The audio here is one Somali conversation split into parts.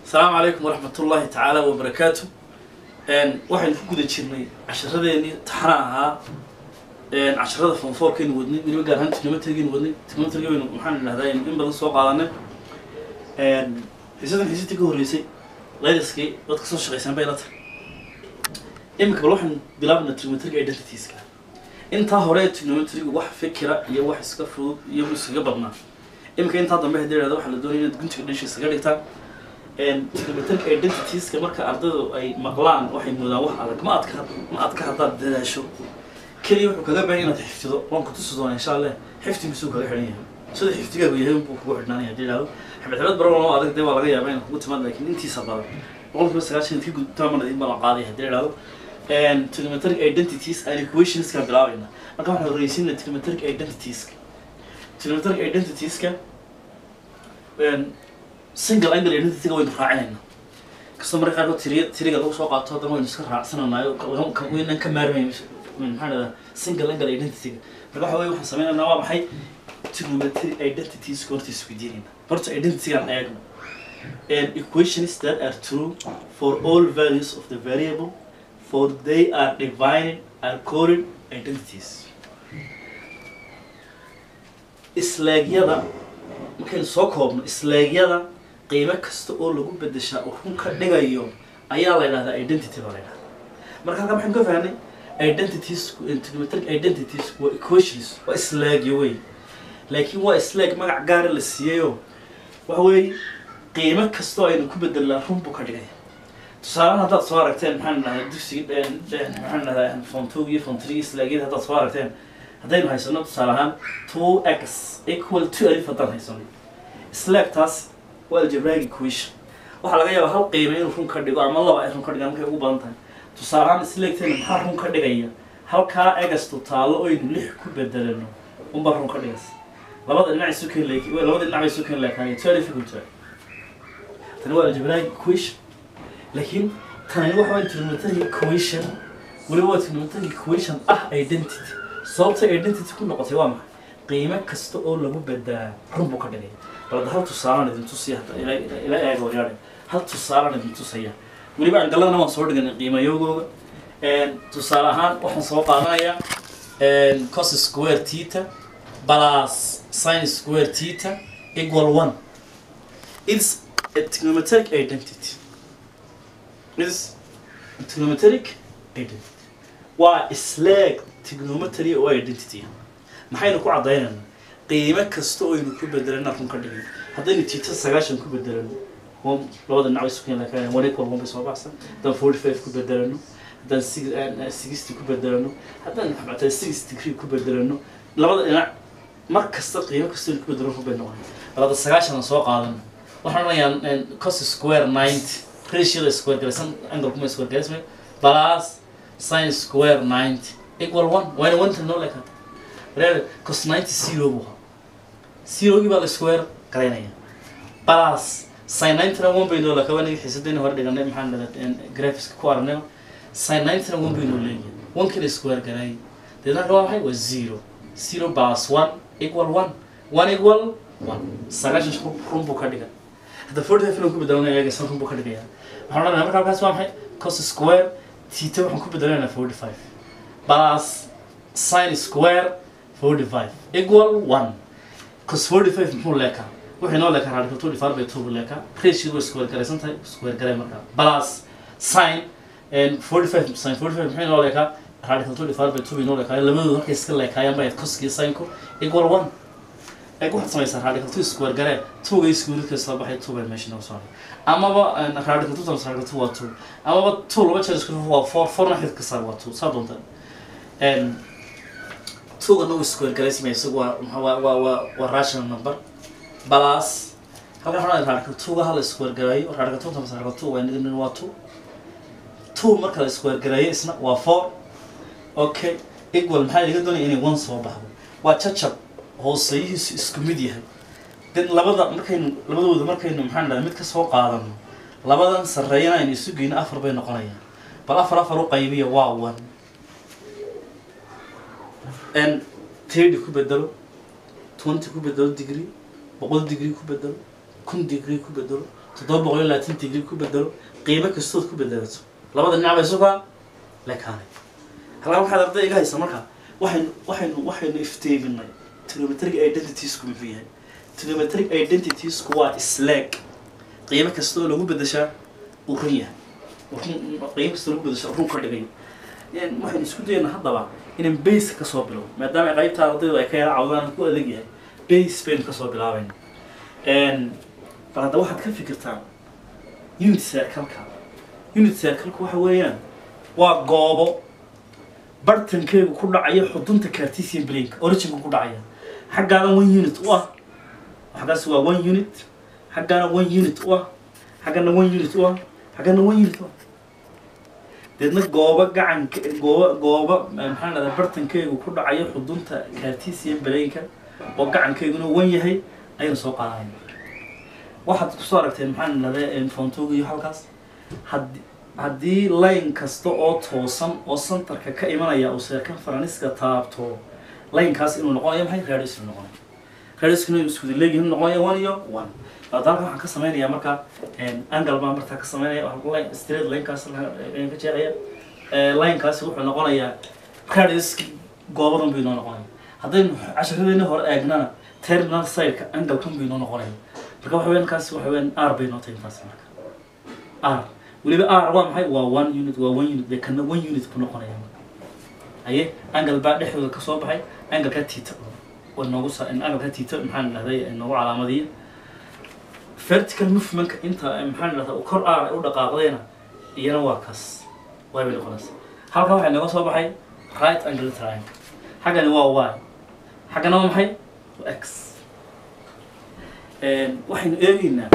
asalaamu calaykum waraxmat ullaahi tacaala wabarakaatu waxaynu ku guda jirnay casharadeenii taxana ahaa casharada fonfoorkaynu wadnay weliba gaar ahaan trigonometrigaynu wadnay trigonometriga waynu maxaan idhahdaa in badan soo qaadanay xiisadan xiisadii ka horreysay layliskii dadka soo shaqaysan bay la tahay iminka bal waxaan bilaabanaa trigonometriga identitieska intaa hore ee trigonometriga wax fikira iyo wax iska fudud iyo iskaga badnaa iminka intaa dambe haddii idhahda waxaa la doonaya inaad guntiga dhanshi iskaga dhigtaan trigonometric identitieska marka ardaydu ay maqlaan waxay moodaan wax adag ma adka ma adka haddaad dadaasho keliya wuxuu kaga baahan inaad xifdido waan ku tusi doonaa insha allah xifdigiisuu kaga xidhan yahay sida xifdigaagu yahay unbuu kugu xidhnaanaya haddii idhahdo xibad xibad baran oo adag dee waa laga yaabaa inaad kugu timaad laakiin intiisa badan boqolkiiba sagaashan ka gudtaa mana idin balan qaaday haddii idhahdo trigonometric identities and equationskaan bilaabayna marka waxaan horreysiina trigonometric identitieska trigonometric identitieska single angle identityga waynu raacinayna kastoo marka qaarkood tiriya tiriga lagu soo qaato haddana waynu iska raacsanaynaayo waynan ka maarmay maxaa dhahdaa single angle identityga marka waxa weye waxaan sameynaynaa waa maxay trigonometric identities horta isweydiinayna horta identitygaan eegno and equations that are true for all values of the variable for they are divided are called identities islaagyada markaynu soo koobno islaagyada qiimo kasta oo lagu bedeshaa oo run ka dhigayo ayaa la yidhahdaa identity baa la yidhahdaa marka halkaa maxaynu ka fahnay identities trigonometric identities waa equations waa islaagyo wey laakiin waa islaag magac gaara la siiyeyoo waxa weeye qiimo kastoo aynu ku bedelnaa run buu ka dhigaya tusaalehan haddaad soo aragteen maxaan dhahay dugsiga maxaan dhahdaa fontog iyo fontrigi islaagyada haddaad soo aragteen haddaynu haysano tusaale ahaan two x equal to alif haddaan haysano slaagtaas waa algebraic equation waxaa laga yaabaa hal qiime inuu run ka dhigo ama laba ay run ka dhigaan markay ugu badan tahay tusaale ahaan slaagteena maxaa run ka dhigaya halkaa egastu taallo oynu lix ku bedelano unbaa run ka dhigas labada dhinac isu keen leek labada dhinac bay isu keen leekaayeen two alif equal to tani waa algebraic equation laakiin tani waxa waa trigonometric equation weliba waa trigonometric equation ah identity sababta identity ku noqotay waa maxay qiimo kasta oo lagu badaa run buu ka dhigay balada hal tusaalaan idin tusiya ila eego yaadhe hal tusaalaan idin tusaya weliba angaladana waan soo dhiganay qiimayogooga tusaale ahaan waxaan soo qaadanayaa cos square tita plus sin square tita equal one it's a trigonometric identity is trigonometric identity waa islaag trigonometry oo identity maxaynu ku caddaynayna qiimo kasta oo aynu ku bedelana run ka dhigin haddaynu tita sagaashan ku bedelano labada dhinac isu keen lakaan one equal one bay soo baxsan haddaan forty five ku bedelano haddaan sixty ku bedelano haddaan xabata six degree ku bedelano labada dhinac mar kasta qiimo kasta aynu ku bedelano run bay noqon labada sagaashan soo qaadano waxaan odhanayaa cos square ninety ratioda square galaysan angle kuma square galaysmay plus sin square ninety equal one waana one tan noo leekata reer cos ninety zero buu ahaa zerogii baa la square garaynaya plus sin ninety-na one bay noo leeka waa naga xiisadayna hore dhiganay maxaan dhahdaa graphics ku aragnay sin ninety-na one bay noo leeyahay one kii la square garaayay deedna waa maxay waa zero zero plus one equal one one equal one sagaashan run buu ka dhigan hadda forty five inaan ku bedelana eegaysan run buu ka dhigaya waxaan odhanayaa marka halkaas waa maxay cos square tita waxaan ku bedelanaynaa forty five plus sin square forty five equal one cos forty five muxuu leekaa wuxuu inoo leekaa radical two divided by two buu leekaa ratio way square garaysan tahay square garay markaa plus sin forty five sin forty five muxuu inoo leekaa radical two divided by two bay inoo leekaa labadoodu markay iska leekaayaan bay coskii sinku equal one ay waxaad samaysaa radical two square garee twoga iskuulidka soo baxay two bay meesha nooga soo amaba radical two times radical two waa two amaba two laba jeer isku waa four fourna xidka saar waa two saa doonta twoga no square garaysmay isagu waa waa waa waa waa rational number plus halkan waxaan radical twoga hal square garaayo radical two times radical two waa nidin waa two two marka la square garaayo isna waa four okay equal maxaa iga doonaya inay one soo baxdo waa jajab hooseeyihiisu isku mid yahay den labada markaynu labadooda markaynu maxaan dhahay mid ka soo qaadano labadan sarreeyana aynu isu geyno afar bay noqonayaan bal afar afar u qaybiya waa one n thirty ku bedelo twenty ku bedelo degree boqol degree ku bedelo kun degree ku bedelo toddoba boqol iyo labaatan degree ku bedelo qiimo kastood ku bedelato labada dhinac bay isugaa lekaanay halkaa waxaad arday iga haysa marka waxaynu waxaynu waxaynu ifteeminay trigonometric identitiesku muxuu yahay trigonometric identitiesku waa isleeg qiimo kasta oo lagu bedeshaa uu run yahay uu run qiimo kasta oo lagu bedeshaa uu run ka dhigay Een, waxaynu isku dayaynaa haddaba inaan base ka soo bilowno maadaama qaybta ardaydu ay ka yara cawdaan ku adag yahay base baynu ka soo bilaabayna Een, bal hadda waxaad ka fikirtaan unit circle-ka unit circle-ku waxa weeyaan waa goobo bartankeegu ku dhacaya xudunta cartesian plane originka ku dhacaya xaggaana one unit u ah xaggaas waa one unit xaggaana one unit u ah xaggana one unit u ah xaggana one unit u ah deedna goobo gacanka goobo goobo maxaa dhahdaa bartankeegu ku dhacayo xudunta cartesian plane-ka oo gacankeeguna wan yahay ayaynu soo qaadanayna waxaad kusoo aragteen maxaan dhahdaa fontooga iyo halkaas haddii haddii line kasta oo toosan oo centerka ka imanaya uu circumference-ka taabto linekaas inuu noqonayo maxay radius inuu noqonayo radiuskuna inuu isku leegyahay inuu noqonayo one iyo one hadda halkan waxaan ka samaynayaa marka angle baan markaa ka samaynaya waxaan line straight linekaas ayaan ka jeexaya linekaasi wuxuu noqonayaa radiuski goobadan buu inoo noqonaya haddaynu casharadeena hore eegnana terminal side-ka angle-kan buu inoo noqonaya marka waxa weyan kaasi waxa weyan r bay noo tahay intaas marka r weliba r waa maxay waa one unit waa one unit dee kana one unit ku noqonaya haye angle baa dhexdooda ka soo baxay angle-ka tita waa noogu sa angle-ka tita maxaan dhahday noogu calaamadiya vertical movement inta maxaan dhahdaa kor r u dhaqaaqdayna iyana waa kaas way bay noqonaysa halkan waxay nooga soo baxay right angle triangle xaggani waa y xaggana waa maxay waa x waxaynu eegaynaa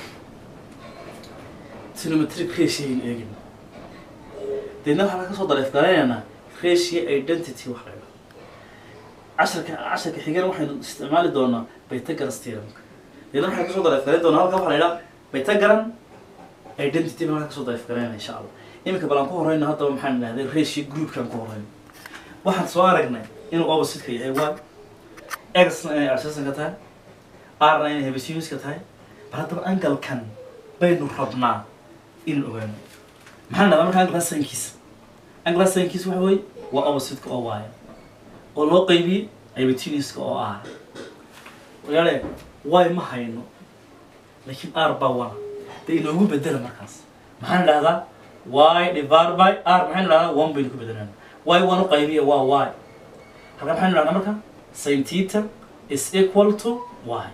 trigonometric ratio ayaynu eegaynaa deedna waxaan kasoo dareefgaraynaynaa ratio identity wax laga casharka casharka xigana waxaynu isticmaali doonaa pythagoras theoremka deedna waxaan kasoo dareefgarayn doonaa halkan waxaa la yidhaha pythagoran identity baan halkan kasoo dareefgaraynaa insha allah iminka bal aan ku horeyno haddaba maxaan idhahday ratio groupkaan ku horeyno waxaan soo aragnay inuu opposite-ka yahay y x-na inay arsasanka tahay r-na inay hebesiuska tahay bal haddaba angalkan baynu rabnaa inaan ogaano maxaan dhahdaa marka angalkaa sankiisa angalkaa sankiisa waxa weeye waa opposite-ka oo waaya oo loo qaybiyey hebetiuska oo r walaale y ma hayno laakiin r baa wana dee inoogu bedela markaas maxaan dhahdaa y divided by r maxaynu dhahdaa one baynu ku bedelaan y one u qaybiya waa y halka maxaynu dhahdaa marka sin theta is equal to y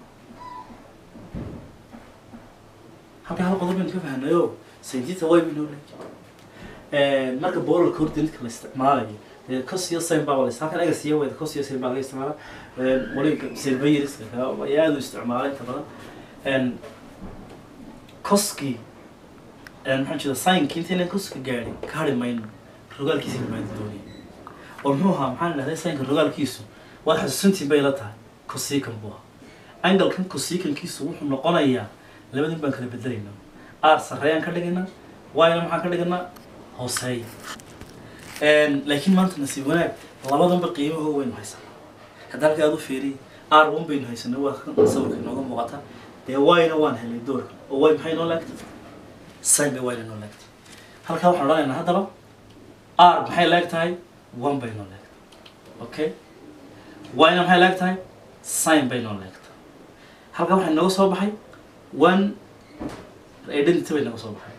halka hal qodob baynu ka fahnayo sin theta y baynu leeyahay marka boolarka horta la isticmaalayo dee cos iyo sin baa walaysa halkan egas iyo weda cos iyo sin baa laga isticmaala wali silvayriska ayaa aad u isticmaala inta badan coskii maxaan jeeda signki intaynan koska gaadhin ka hari mayno rogaalkiisa maadi doonaya oo muxuu ahaa maxaan dhahday signka rogaalkiisu waad xasuusintiin bay la tahay cosican buu ahaa angalkan cosicankiisu wuxuu noqonayaa labadin baan kala bedelaynaa r sarreeyaan ka dhigaynaa yna maxaan ka dhiganaa hooseeya laakiin maanta nasiib wanaag labadanba qiimahooga waynu haysanaa hadda halka aad u fiiriy r one baynu haysanay waa kan sawirka inooga muuqata dee yna waan helay doorka oo y maxay noo laagtay sin bay wayna noo laagtay halkaa waxaan odhanaynaa haddaba r maxay laag tahay one bay noo laagtay okay yna maxay laag tahay sin bay noo laagtay halkaa waxaa nooga soo baxay one identity bay nooga soo baxay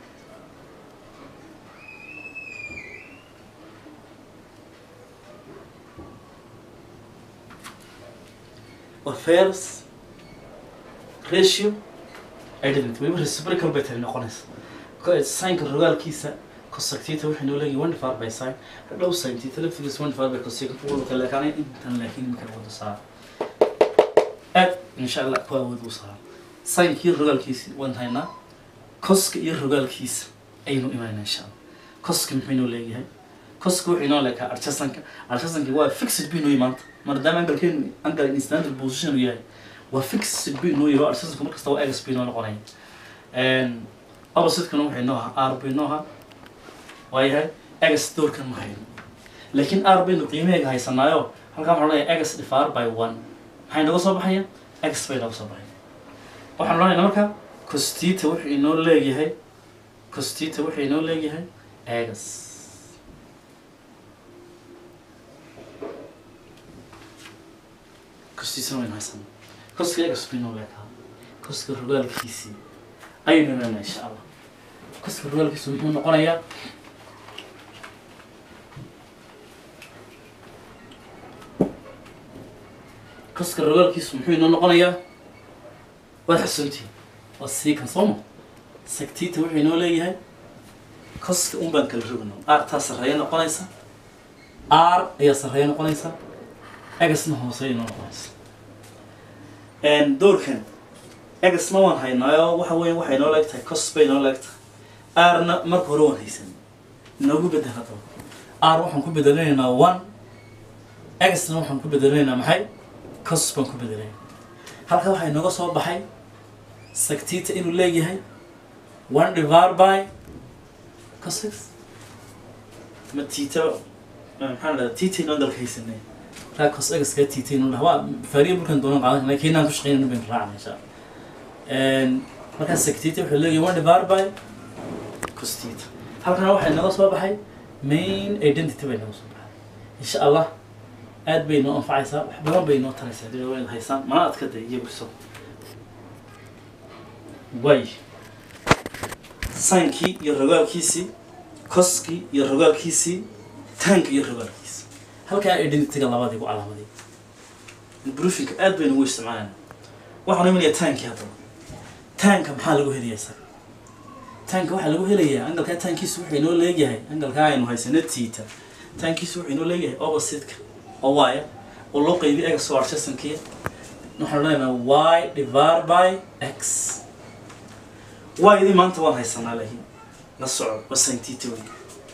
waa first ratio identity weliba reciprocal bay tani noqonaysa signka rogaalkiisa cosectita waxay noo leeyihin one divided by sign hadhow sin tita laftigiisa one divided by cosecant wada kale lekaanay intan laakiin imika wada saar aad insha allah ku awood u saar sinkii rogaalkiisa waan haynaa coska iyo rogaalkiisa ayaynu imaynaa insha allah coska muxuu inoo leeyahay coska wuxuu inoo leekaa archasanka archasanka waa fixed bu inoo maanta maadaama angalkeenu angal in standard position uu yahay waa fixed bu inoo yahay archasanka markasta waa egas bu inoo noqonaya opposite-kana waxay noo ahaa r bay noo ahaa waayahay egas doorkan ma hayno laakiin r baynu qiimaheega haysanaayo halkaa waxaan odhanayaa egas divided by one maxay nooga soo baxaya egas bay nooga soo baxaya waxaan odhanaynaa marka costita wuxuu inoo leeyahay costita wuxuu inoo leeyahay egas costita waynu haysanaa koska egas buu inoo leekaa koska rogaalkiisii ayaynu leena insha allah koska rogaalkiisu muxuu noqonayaa koska rogaalkiisu muxuu inoo noqonayaa waad xusuntiin waa siikan sooma sagtiita wuxuu inoo leeyahay koska un baan kala rogno r taa sarreeya noqonaysa r ayaa sarreeya noqonaysa egasna hoose inoo noqonaysa doorkan egasna waan haynaayo waxa weya waxay inoo leeg tahay cos bay inoo leeg tahay rna marka hore waan haysan inoogu bedel haddaba r waxaan ku bedelanaynaa one egasna waxaan ku bedelanaynaa maxay cos baan ku bedelanay halka waxaa inooga soo baxay sagtiita inuu leeyahay one divar by cosix ma tita maxaa la tita inoo dalka haysanay markaa cos egaskaa tita inuu dhaha waa faariya bulkan doonan qaadan lakin inaan ku shaqeynayno baynu raacna insha allah markaa sagtiita wuxuu leeyahay one divar by cos tita halkana waxaa inooga soo baxay main identity bay inooga soo baxay insha allah aad bay noo anfacaysaa wax badan bay noo taraysaa hadii waa inaad haysaan mana adka day iyagu isago way sainkii iyo rogaalkiisii koskii iyo rogaalkiisii taanka iyo rogaalkiisii halkaa identityga labadii ku calaamaday brufinka aad baynu ugu isticmaalayna waxaan imanayaa taankii haddaba taanka maxaa lagu helayaa isaga taanka waxaa lagu helayaa angalkaa taankiisu wuxuu inoo leeyahay angalkaa aynu haysano tiita taankiisu wuxuu inoo leeyahay opposite-ka oo waaya oo loo qaybiy egas oo archesankiya waxaan leenaha y divar by x y-dii maanta waan haysanaa laakiin la soco waa saintita wey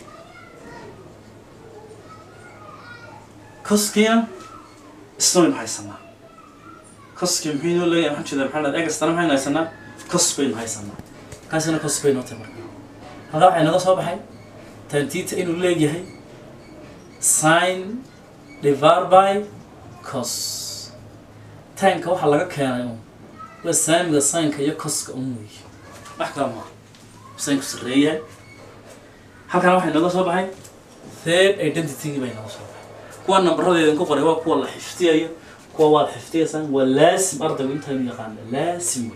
koskiina isna waynu haysanaa koski muxuu inoo leeyahay maxaan jeedaa maxaa dhahda egastana maxaynu haysanaa kos baynu haysanaa kaasina kos bay noo tahay marka halkaa waxaa inaga soo baxay tantita inuu leeyahay sin divar by cos taanka waxaa laga keenay un waa saamiga saynka iyo coska un wey wax kala maaha saynku sarreeyahay halkana waxay nooga soo baxay third identitygii bay nooga soo baxay kuwa nambaradeedan ku qoray waa kuwa la xifdiyayo kuwa waad xifdiyaysaan waa laasim ardaygu intaynu yaqaana laasim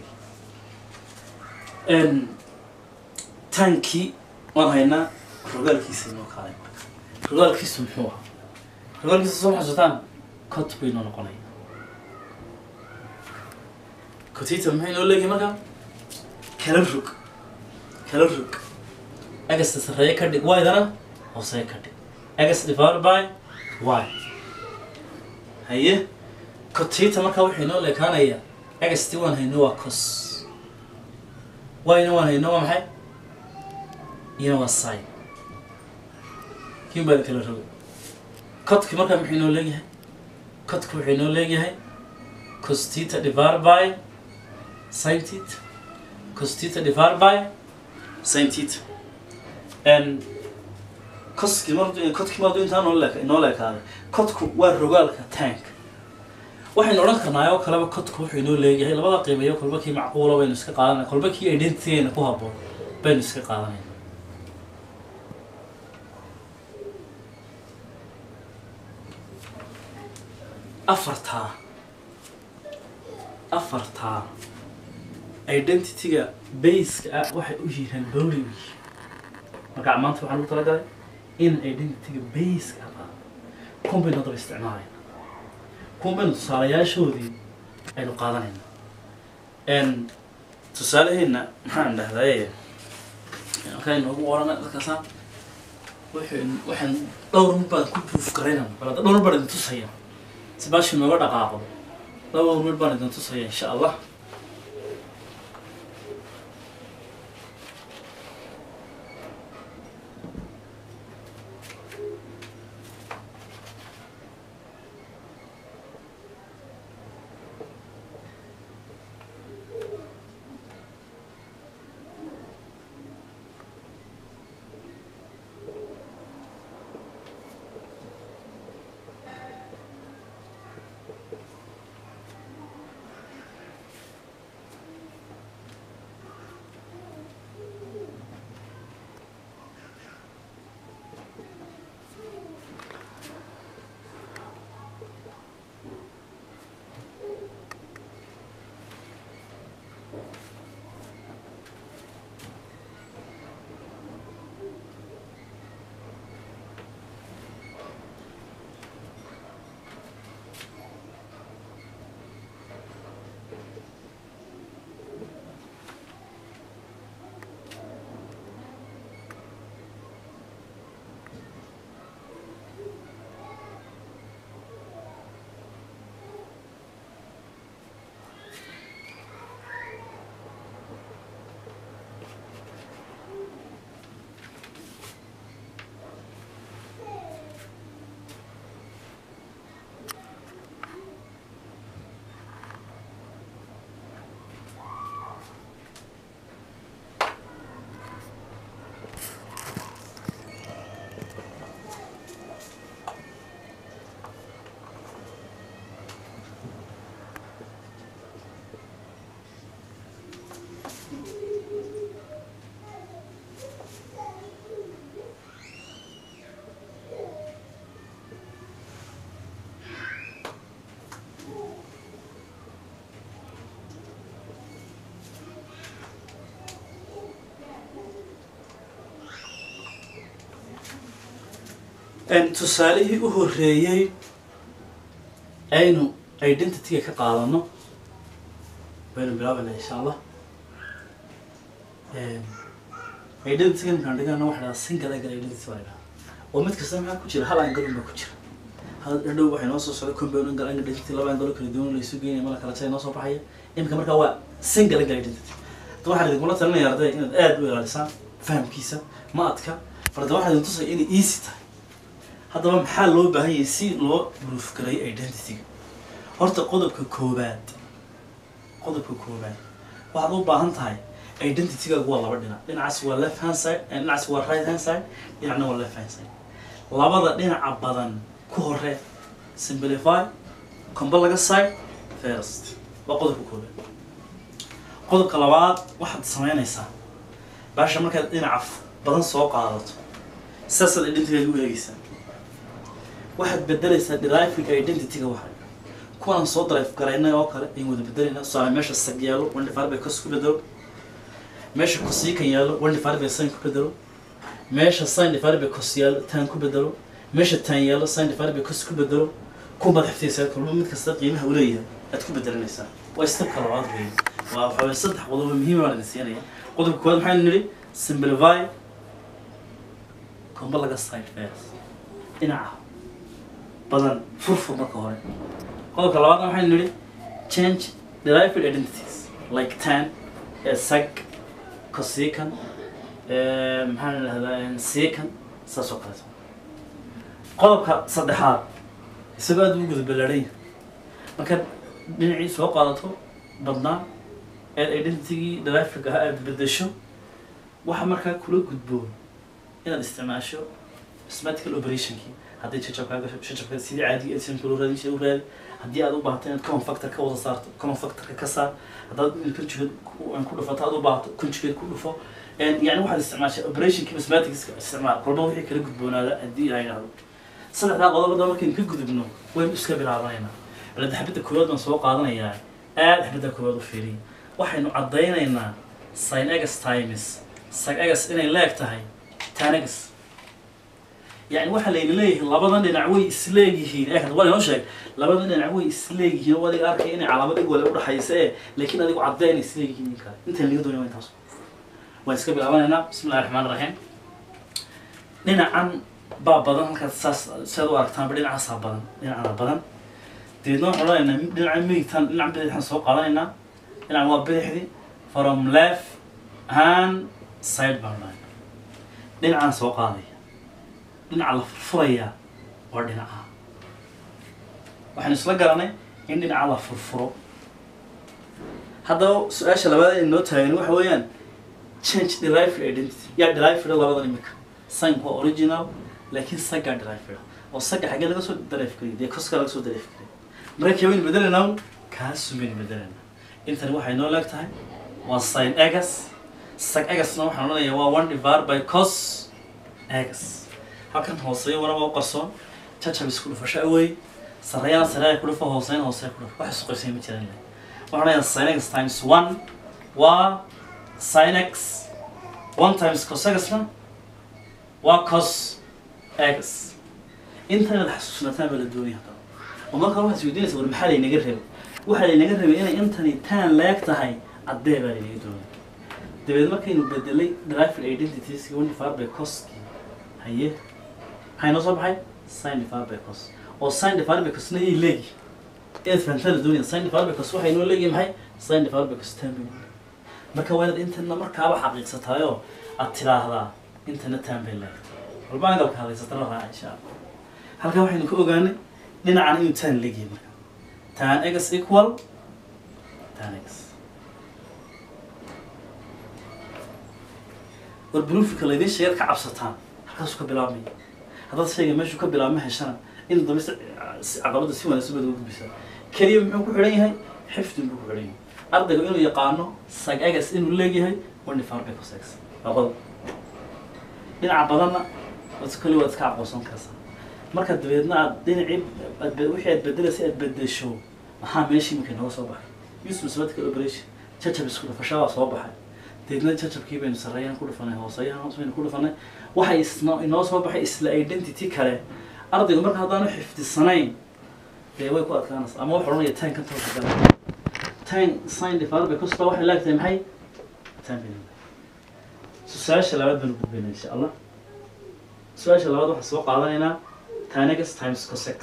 wey taankii waan haynaa rogaalkiisa inoo kaalay marka rogaalkiisu muxuu ahaa rogaalkiisa soo xasuutaan cot bay inoo noqonaya cotita maxay inoo leeyihin marka kala rog kala rog agasta sarreeye ka dhig y-dana hoosee ka dhig agas divided by y haye cotita marka waxay inoo leekaanaya agasti waan hayno waa cos y-na waan hayno waa maxay iyana waa sin kiin baa kala roga codki markaa muxuu inoo leeyahay codki wuxuu inoo leeyahay costita divided by sin theta costita divided by sin theta and koski mar codki maadu intaa noo leeka inoo leekaaday codku waa rogaalka tank waxaynu odhan karnaa oo kaleba codku wuxuu inoo leeyahay labada qiimeeyo kolba kii macquula baynu iska qaadanaya kolba kii identitygeena ku habboon baynu iska qaadanayna afartaa afartaa identityga baska ah waxay u yihiin bowli u yihiin marka maanta waxaan ugu talagalay in identityga baska ah qaado kun baynu haddaba isticmaalayna kun baynu tusaalayaashoodii aynu qaadanayna n tusaalaheena maxaan dhahdaye halkaa inoogu qorana dadkaasa waxaan waxaan dhowr mid baan ku proof garaynana bal hadda dhowr baan idin tusaya si baashi nooga dhaqaaqdo dhowr mid baan idin tusaya insha allah tusaalihii u horreeyey aynu identityga ka qaadano baynu bilaabanaa insha allah identityga markaan dhigana waxa dhahaa single angle identity baa dhahaa oo mid kasta maxaa ku jira hal angle unbaa ku jira hadhow waxay noo soo socda compound angle angle identity laba angle oo kala duwan laysu geynaya mala kala jaya noo soo baxaya imika markaa waa single angle identity hadda waxaan idinkula talinaya arday inaad aad u ilaalisaan fahamkiisa ma adka farda waxaan idin tusaya inay easy tahay haddaba maxaa loo baahan yahay si loo proof gareeyo identityga horta qodobka koobaad qodobka koobaad waxaad u baahan tahay identitygaagu waa laba dhinac dhinacaas waa left hand side dhinacaas waa right hand side dhinacna waa left hand side labada dhinaca badan ku hore simplify comba laga side first waa qodobka koobaad qodobka labaad waxaad samaynaysaa baasha markaad dhinaca badan soo qaadato saasaad identitygaaga u eegeysaa waxaad bedelaysaa deriving identityga waxa kuwaan soo drive garaynay oo kale ayaan wada bedelayna tusaale meesha sag yaalo one divided by cos ku bedelo meesha cosikan yaalo one divided by sin ku bedelo meesha sin divided by cos yaalo tan ku bedelo meesha tan yaalo sin divided by cos ku bedelo ku madaxtiisa kulma mid kasta qiimaha uu leeyahay aad ku bedelanaysaa waa stepka labaad weeye waa waxa weeye saddex qodob oo muhiim baan idin siinaya qodobka koowaad maxaynu nidhi simplify comba laga side first dhinaca badan furfur marka hore qodobka labaadna waxaynu nidhi change derived identities like tan sag cosican maxaan idhahdaa sican saas oo kaleeto qodobka saddexaad isagoo aad u guda balaadhanya markaad dhinacii soo qaadato badnaa eed identitygii derivega ahaa aad bedesho waxa markaa kula gudboon inaad isticmaasho mathematical operationkii haddii jajabkaaga jajabka sidii caadiga editionka loo raadin jiray u raadi haddii aad u baahato inaad common factor ka wada saarto common factorka ka saar haddaad conjugate ku dhufato aad u baahato conjugate ku dhufo yani waxaad isticmaashaa operationkii mathematicska isticmaal kolba wixii kala gudboonaada haddii la yidhahdo saddexdaa qodobada markaynu ka gudubno waynu iska bilaabanaynaa balada xabadda koowaad baan soo qaadanayaa aad xabadda koowaad u fiiriya waxaynu caddaynaynaa sin egas times sag egas inay leeg tahay tan egas يعني waxa layna leeyahay labadan dhinac way isleeyihiin ee waa inoo sheeg labadan dhinac way isleeyihiin oo adiga arkay inay calaamad ig wale udhaxaysa ee laakiin adigu cadday inay isleeyihiin ninka intaan laga doonaya waa intaas waan iska bilaabanaynaa bismi illahi raxmaan raxiim dhinacan baa badan halkaad saas siaad u aragtaanba dhinacaasaa badan dhinacana badan dabeedna waxaan odhanaynaa dhinaca midigtaan dhinaca bidixaan soo qaadanaynaa dhinacan waa bidixdi from left hand side baan odhanaynaa dhinacaan soo qaadaya dhinaca la furfurayaa waa dhinaca waxaynu isla garanay in dhinaca la furfuro haddaba su-aasha labaad ee noo taagan waxa weeyaan change derived identity yaa derived labadan imika sign waa original laakiin saggaa derived oo sagga xaggee laga soo derive kariyay dee koska laga soo derive kariyay marka kee waynu bedelaynaa kaasu baynu bedelaynaa intani waxay noo leeg tahay waa sin egas sag egasna waxaan odhanayaa waa one divided by cos egas halkan hooseeyo waraba u qarsoon jajab isku dhufasho awey sarreeyana sarreeya ku dhufo hooseyna hooseeya ku dhufo wax isqoysay ma jiraan waxaan odhanayaa sinex times one waa sinex one times cosegasna waa cos egas intan inaad xasuusnataan baa la doonaya haddaba oo marka waxaad isweydiinaysa war maxaa laynaga rabay waxaa laynaga rabay inay intani tan leeg tahay caddee baa laynaga doonaya dabeed markaynu bedelay derived identities one divided by coski haye maxay noo soo baxay sin divided by cos oo sin divided by cosna yay leegi inaad fahamtaan la doonaya sin divided by cos waxay noo leeyihin maxay sin divided by cos tan bay noo leeyihin marka waa inaad intana markaaba xaqiiqsataayoo aad tidhaahdaa intana tan bay leegtay walba angalka hadaysata la raaca insha allah halkaa waxaynu ka ogaanay dhinacan inuu tan leegyahay marka tan egas equal tan egas war bruufika laydin sheegaad ka cabsataan halkaasuu ka bilaabmaya haddaad shayga meeshuu ka bilaabma heshana in dambe si caqabadda si wanaagsan baad uga gudbisaa keliya muxuu ku xidhan yahay xifdin buu ku xidhan yahay ardayga inuu yaqaano sag egas inuu leegyahay wanifarbe cosex waa qodob dhinaca badanna waad kali waad iska aqoonsan karsaa marka dabeedna aad dhinacii aad wixii aad bedelaysay aad bedesho maxaa meeshii iminka nooga soo baxay use mathematical operation jajab isku dhufashaa waa soo baxay deedna jajabkii baynu sarreeyaan ku dhufanay hooseeyahan hoos baynu ku dhufanay waxay isno inoo soo baxay isla identity kale ardaygu marka haddaanu xifdisanayn dee way ku adkaanaysa ama wuxuu odhanaya tan ka toosa gala tan sin divided by cos waxay laagtahay maxay tan baynu su-aasha labaad baynu gudbaynaa insha allah su-aasha labaad waxaan soo qaadanaynaa tanegas times cosex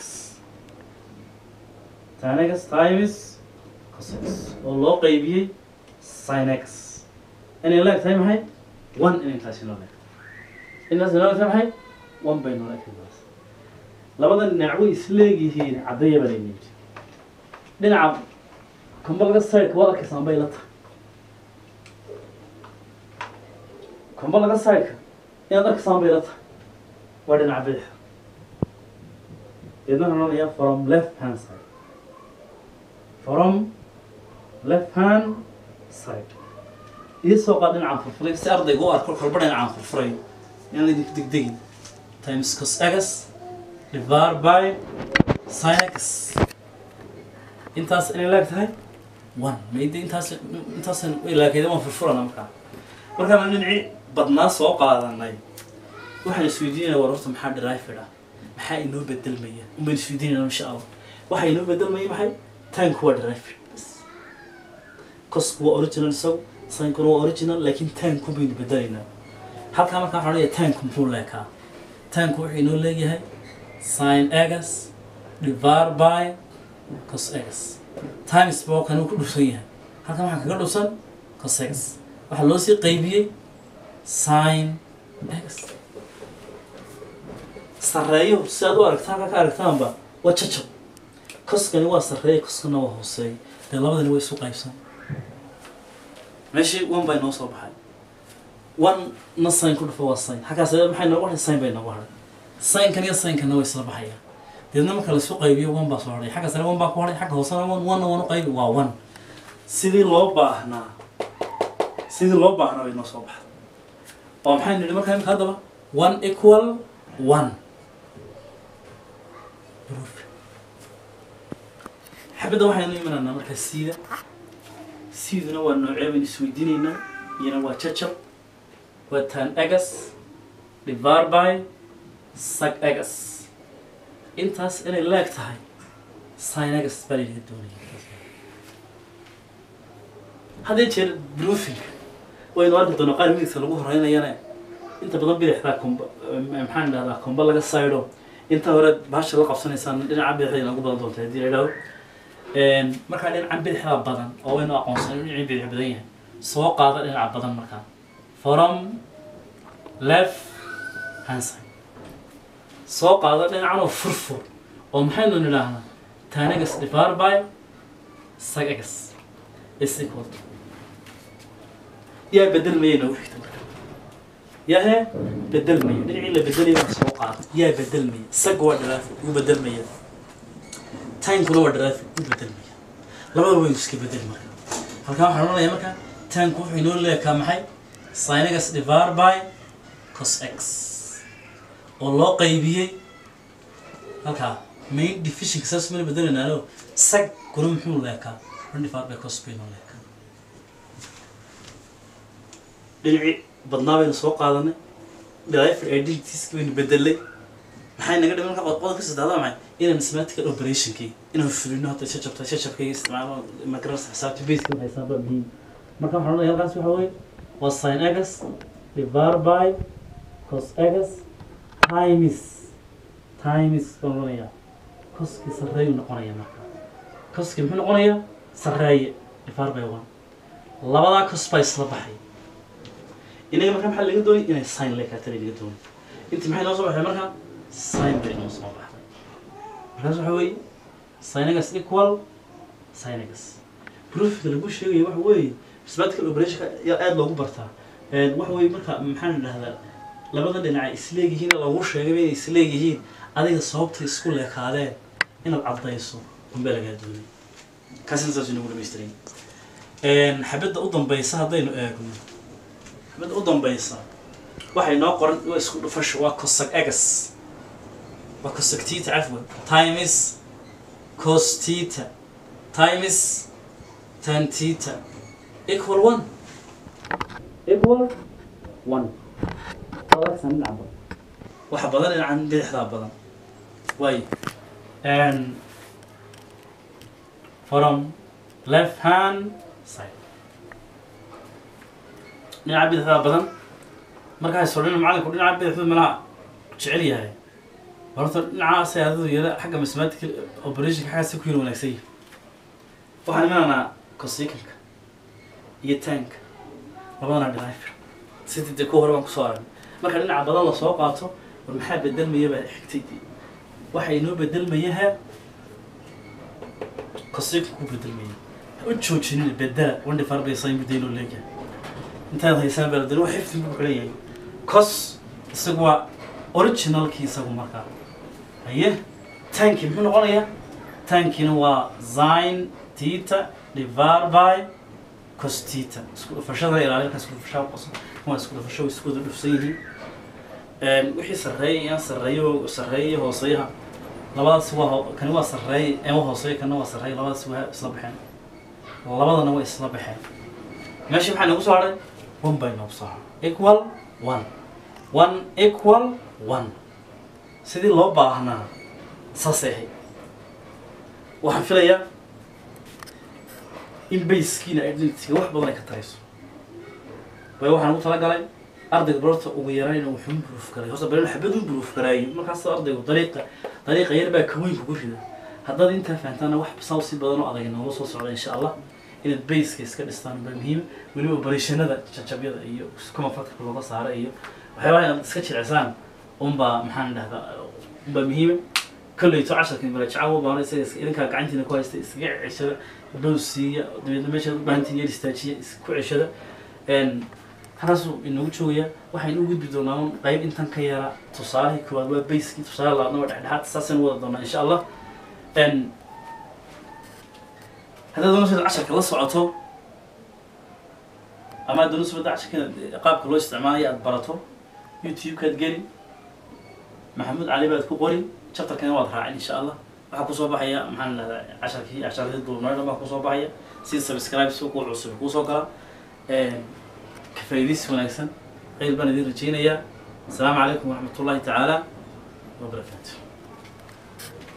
tanegas times cosex oo loo qaybiyey sinex inay leeg tahay maxay one inay taasi noo leeg intaasi noo leeg tahay maxay one bay noo leeg tahay labada dhinac way isleegyihiin caddeeya baa layna yidhi dhinaca combalga sideka waad arkaysaan bay la tahay combalga sideka inaad arkaysaan bay la tahay waa dhinaca bidix deedna waxaan odhanayaa from left hand side from left hand side ii soo qaad dhinacaan furfuray si ardayga u arko kolba dhinacaan furfuray yaan laydinku degdegin times cos x divided by sin x intaas inay laag tahay one mayde intaas intaas laakeyda waan furfurana markaa markaan dhinacii badnaa soo qaadanay waxaan isweydiinaya war horta maxaa derived ah maxaa inoo bedelmaya unbaan isweydiinayna insha allah waxaa inoo bedelmaya maxay tanku waa derived cosku waa original isagu sinkuna waa original laakiin tanku baynu bedelaynaa halkaa markaa waxaan odhanaya tanku muxuu leekaa tanku wuxuu inoo leeyahay sin x divided by cos x times boo kan uu ku dhufsan yahay halkan waxaa kaga dhufsan cos x waxaa loo sii qaybiyey sin x sarreeyo si aad u aragtaan halkaa ka aragtaanba waa jajab koskani waa sarreeya koskana waa hooseeya dee labadani way isu qaybsan meeshii one bay noo soo baxay one na sin ku dhufa waa sin halkaas maxay noogu hadhay sin bay noogu hadhay sinkan iyo sinkanna way isla baxayaan deedna marka laisu qaybiyo one baa soo hadhay xagga sare one baa ku hadhay xagga hoosena one one one u qaybi waa one sidii loo baahnaa sidii loo baahnaa bay noo soo baxday oo maxay nidhi markaa imika haddaba one equal one proof xabadda waxaynu imanaynaa markaa siida siiduna waa noocee baynu isweydiinaynaa iyana waa jajab waa tan egas divided by sag egas intaas inay leeg tahay sin egas baa laynaga doonaya haddee jeer broofinka waynu arki doonaa qaar midigta lagu horeynayana inta badan bidixdaa komba maxaan idhahdaa komba laga saydo inta hore bahasha la qabsanaysaan dhinaca bidixda inagu badan doonta haddii la idhahdo markaa dhinacan bidixdaa badan oo waynu aqoonsan inuu dhinacii bidix badan yahay soo qaada dhinaca badan markaa from left hand side soo qaada dhinacan oo furfur oo maxaynu nidhaahnaa tanagas divided by sagagas is equal to yaa bedelmaya noogu xigta marka yaa hee bedelmaya dhinacii la bedelaya baa soo qaada yaa bedelmaya sag waa dharaafi ugu bedelmaya tankuna waa dharaafi ugu bedelmaya labada waynu iska bedel marka halkaa waxaan odhanayaa marka tanku wuxuu inoo leekaa maxay sinagas divided by cos x oo loo qaybiyey halkaa main divisionka saas mana bedelaynaano sag kuna muxuu leekaa run divided by cos bay noo leekaa dhinacii badnaa baynu soo qaadanay driver identitieski baynu bedelay maxay naga dhiman marka qodobka saddexdaa maxay inaan mathematical operationkii inaan fulino hadda shajabta shajabkayga isticmaalo magaranaysa xisaabta baseka waxay saaba muhiim marka waxaan odhanaya halkaas waxa weeye waa sin egas divided by cos egas times times baan odhanayaa koskii sarreeyuu noqonaya marka koskii muxuu noqonayaa sarreeye divided by one labadaa cos baa isla baxay inaga marka maxaa laga doonay inay sin leekaatana laga doonay inti maxay noo soo baxday marka sin bay noo soo baxday markaas waxa weeye sinagas equal sinagas proofka lagu sheegayo waxa weeye mathematical operationka ayaa aada loogu bartaa waxa weeye marka maxaan idhahdaa labada dhinac isleeyihiin lagu sheegay inay isleeyihiin adiga sababta isku leekaadeen inaad caddayso unbaa lagaa doonay kaasina saas inagu dhamaystiray xabadda u dambaysa haddaynu eegno xabadda u dambaysa waxay noo qoran waa isku dhufasho waa cosag egas waa cosag tita cafwan times cos tita times tan tita equal one equal one adagsan dhinaca badan waxa badan dhinacan bidixdaa badan way and from left hand side dhinaca bidixdaa badan markaa sordhina macalinku dhinaca bidixdu malaha jecel yahay horta dhinacaas adadu yara xagga mathematical operationka xaggaas ku yar wanaagsan yahay waxaan imanaynaa cosicanka iyo tanka labadana dhinaca sidii dee kuwa hore baan kusoo aragnay marka dhinaca badan la soo qaato war maxaa bedelmaya baa xigtay waxa inoo bedelmayaha cosicanka ku bedelmaya ha u joojinin bedela wandhi farbaysan mudda inoo leeyahay intaad haysaan baa dee wax xifdi buu kala yahay cos isagu waa originalkii isagu markaa haye tanki muxuu noqonayaa tankina waa zine tita divar by cos tita isku dhufashada ilaalinka isku dhufashaa qoso waa isku dhufasho way isku wada dhufsan yihiin wixii sarreeya iyaan sarreeyo sarreeya iyo hooseeyaha labadaas waa ho- kani waa sarreeya ee hooseeya kana waa sarreeya labadaas waa isla baxeen labadana way isla baxeen meesha maxaa nagu soo hadhay one bay nagu soo hadhay equal one one equal one sidii loo baahnaa saasay ahayd waxaan filayaa in bayskiina identityga wax badan ay ka tarayso waayo waxaan ugu talagalay ardayga barorta ugu yaraan inuu wuxuu improve garay horta balen xabad u improve garaayo markaas ardaygu dariiqa dariiqa yar baa kaweyn kugu rida haddaad intaa fahantaana wax saw si badan oo adag nooga soo socda insha allah inaad bayska iska dhistaan baa muhiim weliba operationnada jajabyada iyo kuma fatka looga saaro iyo waxyaabaha inaad iska jilicsaan unbaa maxaan dhahdaa unbaa muhiima kolleyto casharkan marajaca baan isaga is- idinkaa gacantiina ku haysta iskaga ceshada bows siiya dabeedna meeshaad u baahantiin yar istaajiya isku ceshada n halkaasuu inagu joogayaa waxaynu u gudbi doonaa un qayb intan ka yara tusaalihii koowaad waa bayskii tusaale labaadna waa dhexdhexaad saasaynu wada doonaa insha allah n haddaad doonaysa casharka la socoto ama aad doonaysa wadda casharka inaad qaabka loo isticmaalayo aad barato youtube-kaad geli maxamuud cali baad ku qori chapterkana waad raacin insha allah waxaa kusoo baxaya maxaan dhahdaa casharkii casharadii duubnaydhan baa kusoo baxaya si subscribe si ku cusub kuusoo gala ka faa'iidaysi wanaagsan khayr baan idin rajaynayaa asalaamu calaykum waraxmat ullahi tacaala wabarakaatu